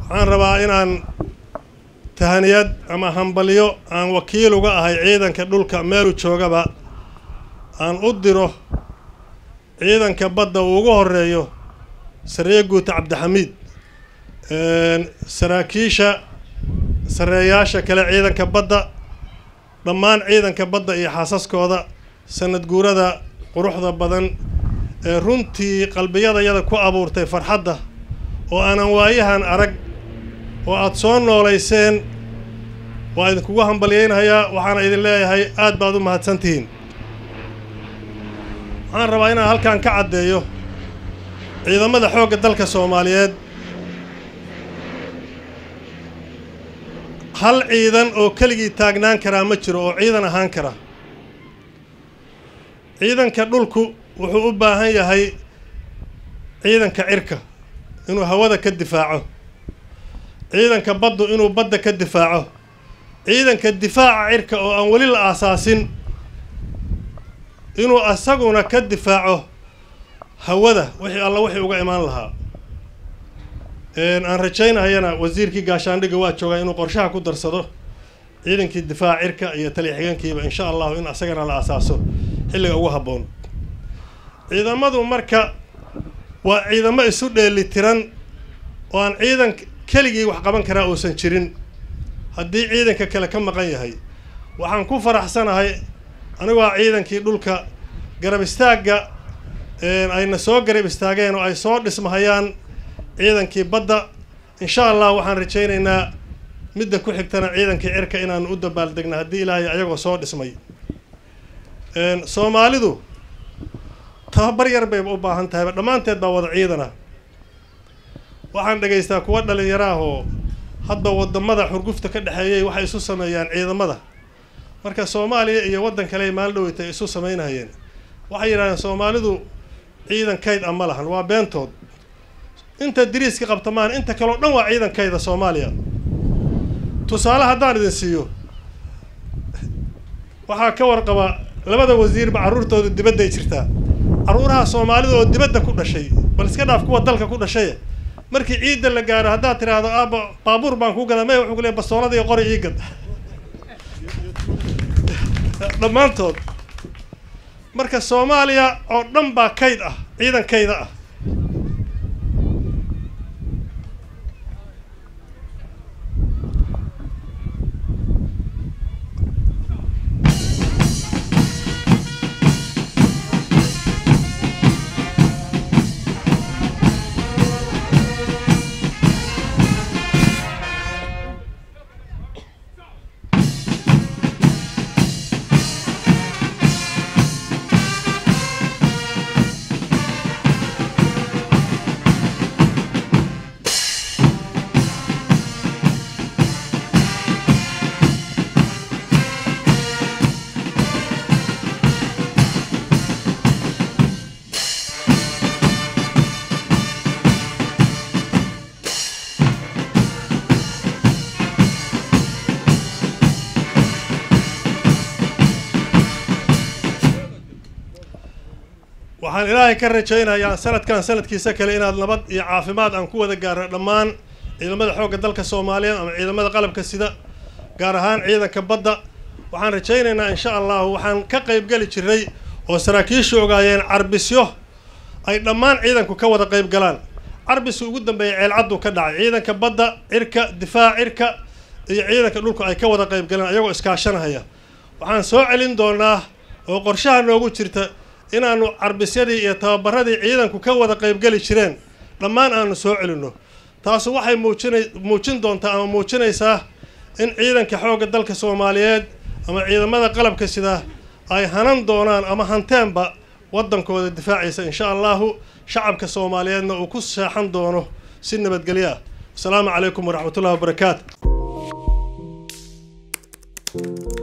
waxaan rabaa inaan tahaniyad ama hambalyo aan wakiil uga ahay ciidanka dhulka meelu joogaba aan u diro ciidanka badda uu ugu horeeyo sareeye guuta cabdixamiid saraakiisha sareeyaasha kale ciidanka badda dhammaan ciidanka badda iyo xaasaskooda sanad guurada quruxda badan ee runtii qalbiyadayada ku abuurtay farxadda oo aanan waayahan arag oo aada soo noolayseen waa idinkugu hambalyaynayaa waxaana idin leeyahay aad baad u mahadsantihiin waxaan rabaa inaan halkan ka caddeeyo ciidamada xoogga dalka soomaaliyeed hal ciidan oo keligii taagnaan karaa ma jiro oo ciidan ahaan kara ciidanka dhulku wuxuu u baahan yahay ciidanka cirka inuu hawada ka difaaco ciidanka baddu inuu badda ka difaaco ciidanka difaaca cirka oo aan weli la aasaasin inuu asaguna ka difaaco hawada wixii alla wixii uga imaan lahaa aan rajaynayana wasiirkii gaashaandhigga waa joogaa inuu qorshaha ku darsado ciidankii difaaca cirka iyo taliya xigeenkiiba insha allahu in asagana la asaaso xilliga ugu habboon ciidamadu marka waa ciidamo isu dheeli tiran oo aan ciidan keligii wax qaban karaa uusan jirin haddii ciidanka kale ka maqan yahay waxaan ku faraxsanahay anigoo ciidankii dhulka garab istaagga ayna soo garab istaageen oo ay soo dhismahayaan ciidankii badda insha allah waxaan rajaynaynaa midda ku xigtana ciidankii cirka inaanu u dabaaldegna haddii ilaahay ayagoo soo dhismay soomaalidu tababar yar bayba u baahan tahayba dhammaanteed baa wada ciidana waxaan dhegaystaa kuwa dhalinyaro ah oo hadda wadamada xurgufta ka dhexeeyay waxay isu sameeyaan ciidamada marka soomaaliya iyo waddan kale maalin dhoweyta ay isu samaynahayeen waxay yidhahdeen soomaalidu ciidan kayd a ma lahan waa beentood inta diriiska qabta maahan inta kaleo dhan waa ciidan kayda soomaaliya tusaale haddaan idin siiyo waxaa ka warqaba labada wasiirba carruurtooda dibadday jirtaa carruuraha soomaalida oo dibadda ku dhashay bal iska dhaaf kuwa dalka ku dhashay markii ciidda la gaaro haddaad tidhaahdo aaba baabuur baan kuu gadaa maya wuxuu ku leey bastoolada iyo qori ii gad dhammaantood marka soomaaliya oo dhan baa kayd ah ciidan kayda ah waxaan ilaahay ka rajaynayaa sanadkan sanadkiisa kale inaad nabad iyo caafimaad aan ku wada gaarno dhammaan ciidamada xoogga dalka soomaaliyeed ama ciidamada qalabka sida gaar ahaan ciidanka badda waxaan rajaynaynaa insha allahu waxaan ka qaybgeli jiray oo saraakiishu ogaayeen carbisyo ay dhammaan ciidanku ka wada qayb galaan carbisu ugu dambeeyay ceelcaddu ka dhacay ciidanka badda cirka difaac cirka iyo ciidanka dhulku ay ka wada qayb galaan ayagoo iskaashanahaya waxaan soo celin doonaa oo qorshaha noogu jirta inaanu carbisyadii iyo tababaradii ciidanku ka wada qaybgeli jireen dhammaan aanu soo celinno taasu waxay muujina muujin doontaa ama muujinaysaa in ciidanka xoogga dalka soomaaliyeed ama ciidamada qalabka sida ay hanan doonaan ama hanteenba waddankooda difaacaysa insha allahu shacabka soomaaliyeedna uu ku seexan doono si nabadgelyo ah asalaamu calaykum waraxmatullahi wabarakaatu